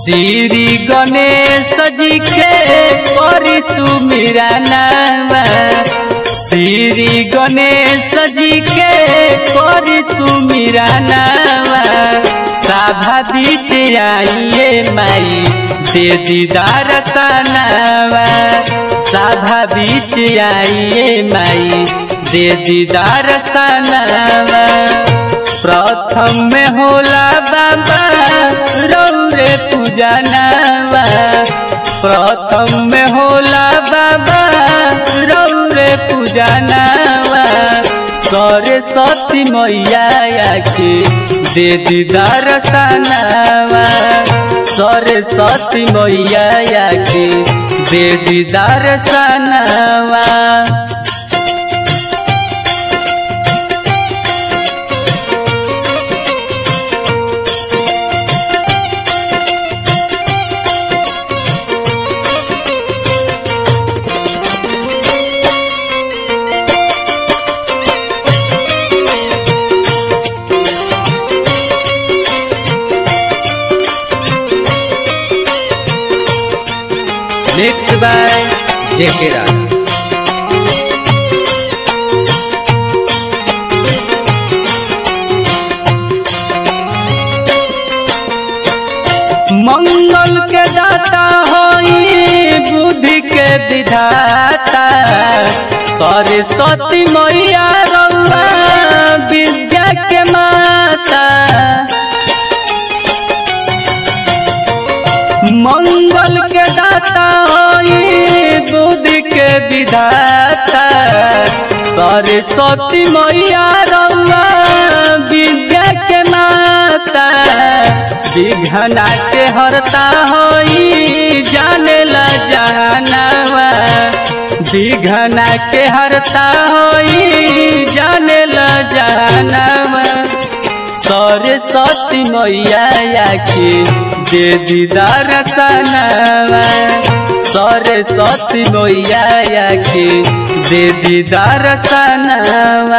श्री गणेश जी के करी सुमिरा नावा श्री गणेश जी के करी सुमिरा नावा साभा बीच आइए माई दे दीदार सनावा साभा बीच आइए माई दे दीदार सनावा प्रथम में होला बाबा रौरे पूजनावा प्रथम में होला बाबा रौरे पूजनावा सरस्वती मैया के दे दीदार सनावा सरस्वती मैया के दे दीदार सनावा Mixed by J.K. Raj. मंगल के दाता होई बुद्धि के विधाता सरस्वती मैया रउआ विद्या के माता मंगल के दाता होई बुद्धि के विधाता सरस्वती मैया रउआ विद्या के माता विघ्ना के हरता होई जाने ला जहानावा विघ्ना के हरता होई जाने ला जहानावा सरस्वती मैया के दे दीदार सनावा सरस्वती मैया के दे दीदार सनावा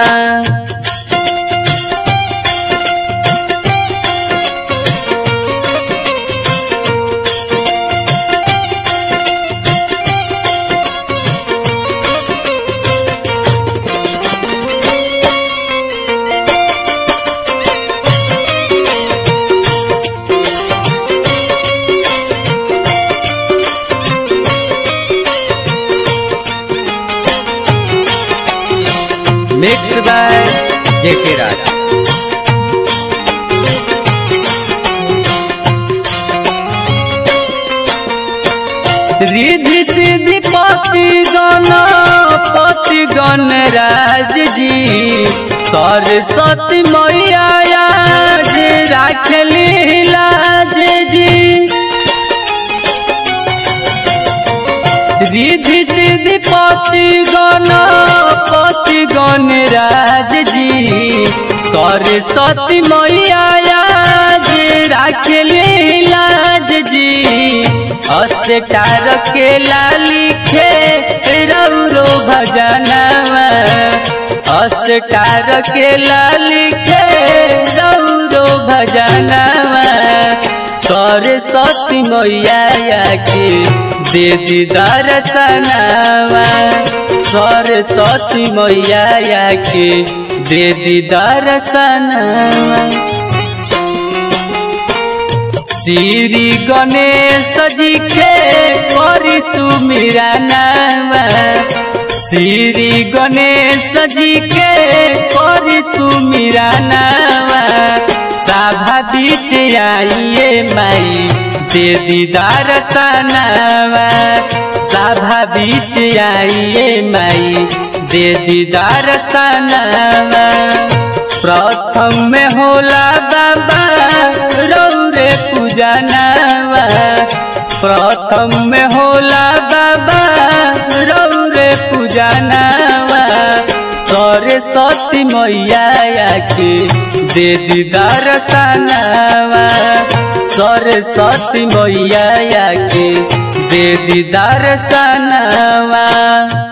Mixed by J.K. Raj. Riddhi सिद्धि पति गण पति गण राज जी सरस्वती मैया आज राख लाज जी रिधि सिद्धि पति गण पति गण राज जी सरस्वती मैया आज राख लाज जी अस्टार के लिखे रौरो भजनवा अस्टार के लिखे रौरो भजनवा सरस्वती मैया के दे दीदार सनावा सरस्वती मैया के दे दीदार सनावा श्री गणेश जी के करी सुमिरा नावा श्री गणेश जी के करी सुमिरा नावा साभा बीच आइए माई दे दीदार सनावा साभा बीच आइए माई दे दीदार सनावा प्रथम में होला बाबा रौरे पूजनावा प्रथम में होला बाबा रौरे पूजनावा सरस्वती मैया के दे दीदार सनावा सरस्वती मैया के दे दीदार सनावा